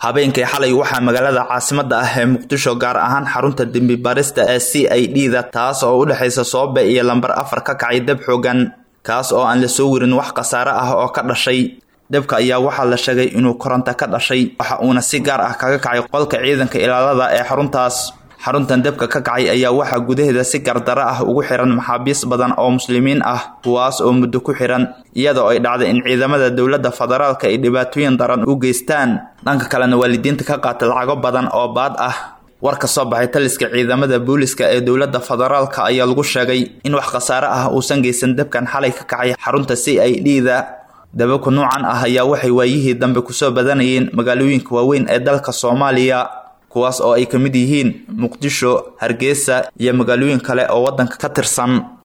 habeenkii xalay waxaa magaalada caasimada ah ee muqdisho gaar ahaan xarunta dembi baarista ee c i d da taas oo u dhexaysa soobe iyo lambar afar ka kacay deb xoogan kaas oo aan la soo werin wax khasaare ah oo ka dhashay debka ayaa waxaa la sheegay inuu koronto ka dhashay waxa uuna si gaar ah kaga kacay qolka ciidanka ilaalada ee xaruntaas xaruntan debka ka kacay ayaa waxaa gudaheeda si gardaro ah ugu xiran maxaabiis badan oo muslimiin ah kuwaas oo muddo ku xiran iyadoo ay dhacday in ciidamada dowladda federaalka ay dhibaatooyin daran u geystaan dhanka kalena waalidiinta ka qaata lacago badan oo baad ah war ka soo baxay taliska ciidamada booliska ee dowladda federaalka ayaa lagu sheegay in wax khasaare ah uusan geysan debkan xalay ka kacay xarunta c i d da dababka noocan ah ayaa waxay waayihii dambe kusoo badanayeen magaalooyinka waaweyn ee dalka soomaaliya kuwaas oo ay ka mid yihiin muqdisho hargeysa iyo magaalooyin kale oo waddanka ka tirsan